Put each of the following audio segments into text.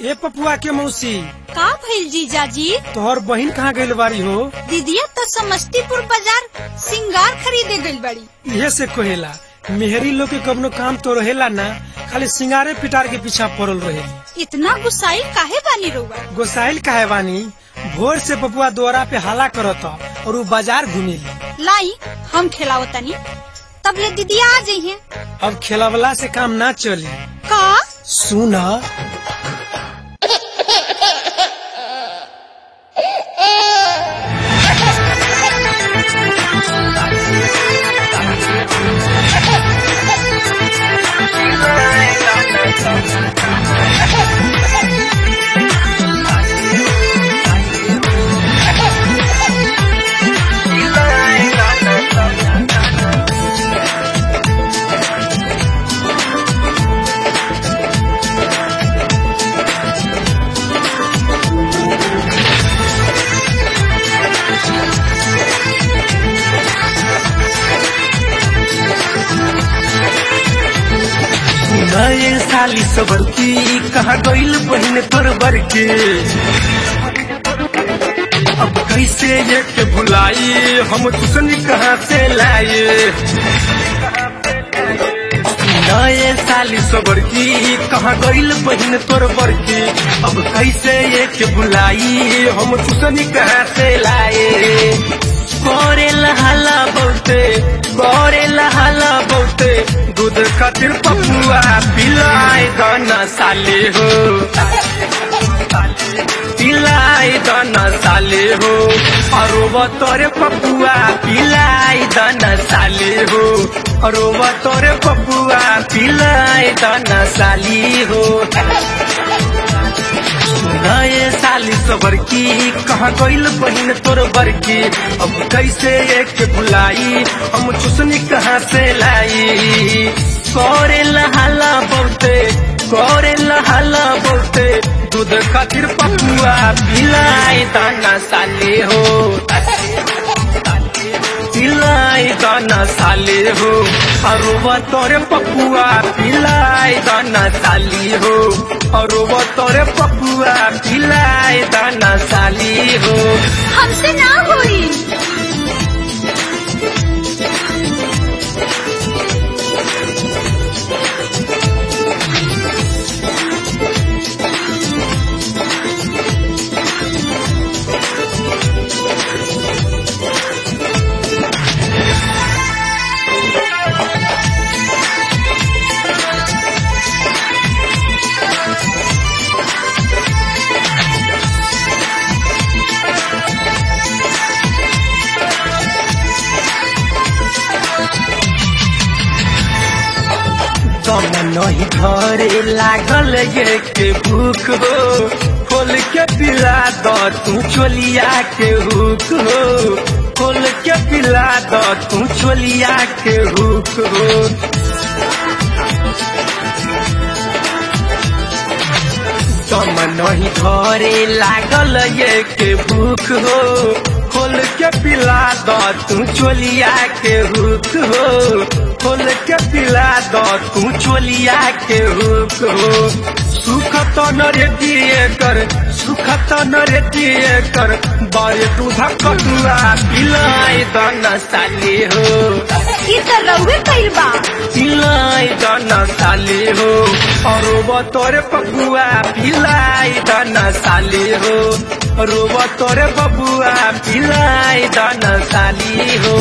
ए पपुआ के मौसी का भइल जीजाजी तोहर बहिन कहाँ गइल बारी हो दीदिया तो समस्तीपुर बाजार सिंगार खरीदे गइल बड़ी इहे से कहेला मेहरी लोग के कवनो काम तो रहेला ना खाली सिंगारे पिटार के पीछा पड़ल रहेली इतना गुस्साई काहे बानी रउआ गोसाइल काहे बानी भोर से पपुआ द्वारा पे हला करत और उ बाजार घूमेली लाई हम खिलाओ तनी तब ले दीदिया आ जाइए अब खेलवला से काम ना चली का सुन नए साली सबर की कहा गईल बहन तोर बर के अब कैसे ये के भुलाई हम तुसनी कहाँ से लाए नए साली सबर की कहा गईल बहन तोर बर के अब कैसे ये के भुलाई हम तुसनी कहाँ से लाए करे लहाला बहुते करे लहाला बहुते दूध खातिर पपुआ पिलाए दाना साले हो पिलाई दाना साले हो अरोबा तोरे पपुआ पिलाई दाना साले हो अरोबा तोरे पपुआ पिलाई दाना साली हो नए साली सबर की कहाँ गईल बहन तोर बर की अब कैसे एक भुलाई हम चुसनी कहाँ से लाई करे लहाला बहुते करे लहाला बहुते दूध खातिर पपुआ पिलाई दाना साले हो पिलाई दाना साले हो अरुबा तोरे पपुआ पिलाई दाना साली हो अरुबा तोरे पपुआ पिलाई दाना साली हो हमसे ना होई कम नहीं घरे लागल ये के भूख हो खोल के पिला दो तू चोलिया के हुक हो खोल के पिला दो तू चोलिया के हुक हो कम नहीं घरे लागल ये के भूख हो खोल के पिला दो तू चोलिया के हुक हो खोल के पिला दो तू चोलिया के हुक हो सुख तो न रे दिए कर सुख तो न रे दिए कर बारे दूध कटुआ पिलाई दाना साली हो ई तो रउए कइल बा पिलाई दाना साली हो और तोरे पपुआ पिलाई दाना साली हो रोब तोरे बबुआ पिलाई दाना साली हो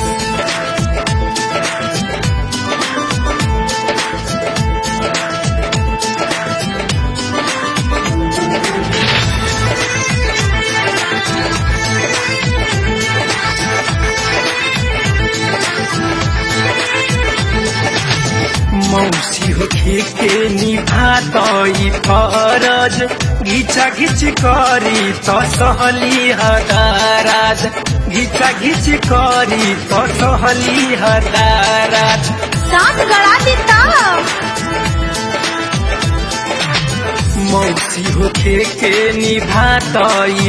मौसी हो के निभा तई फरज घिचा घिच करी त सहली हदाराज घिचा घिच करी त सहली हदाराज दांत गड़ा देता मौसी होके के निभा तई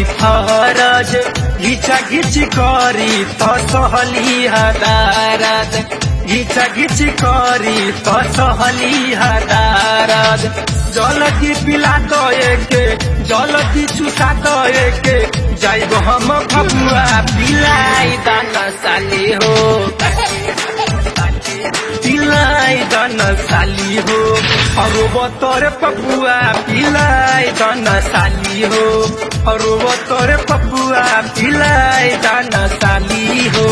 फरज घिचा घिच करी त सहली हदाराज घिचा घिची करी तो सहली हदारद जल की पिला दए के जल की चुसा दए के जाइब हम भगुआ पिलाई दाना साली हो पिलाई दन साली हो अरु बतरे पपुआ पिलाई दन साली हो अरु बतरे पपुआ पिलाई दन साली हो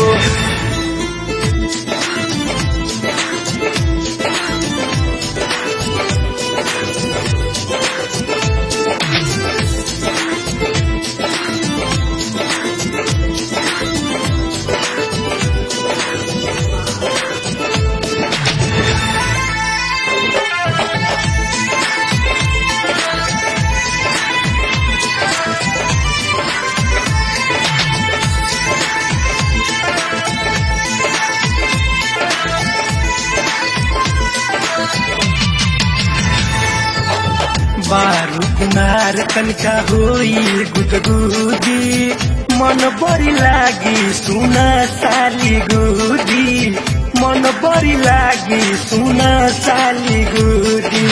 बारू कुमार कनका होई गुदगुदी मन बड़ी लागी सुना साली गुदी मन बड़ी लागी सुना साली गुदी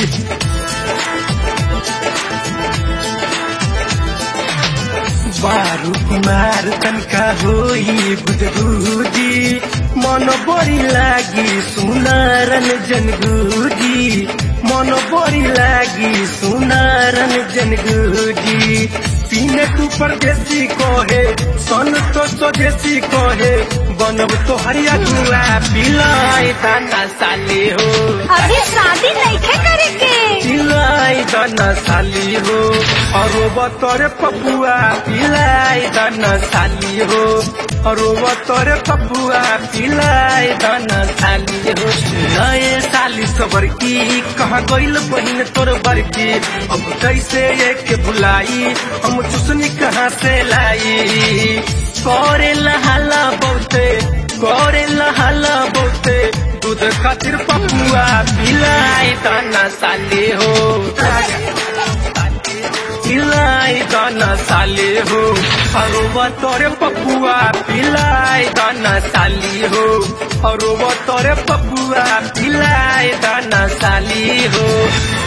बारू कुमार तनका होई गुदगुदी मन बड़ी लागी सुनारन जनगुदी मन बड़ी लागी सुनारन जनगुदी पीने तू परदेसी कहे सन तो स्वदेशी कहे बनब तो हरिया गुआ पिलाई दाना साली हो अभी शादी नहीं करे के पिलाई दाना साली हो और बतरे पपुआ पिलाई दाना साली हो और बतरे पपुआ पिलाई दाना साली हो नए साली सबर की कहाँ गइल बहिन तोर बरकी अब कैसे एक भुलाई हम चुसनी कहाँ से लाई करे लहाला बहुते करे लहाला बहुते दूध खातिर पपुआ पिलाई दाना साली हो पिलाई दाना साली हो अरुवा तोरे पपुआ पिलाई दाना साली हो अरुवा तोरे पपुआ पिलाई दाना साली हो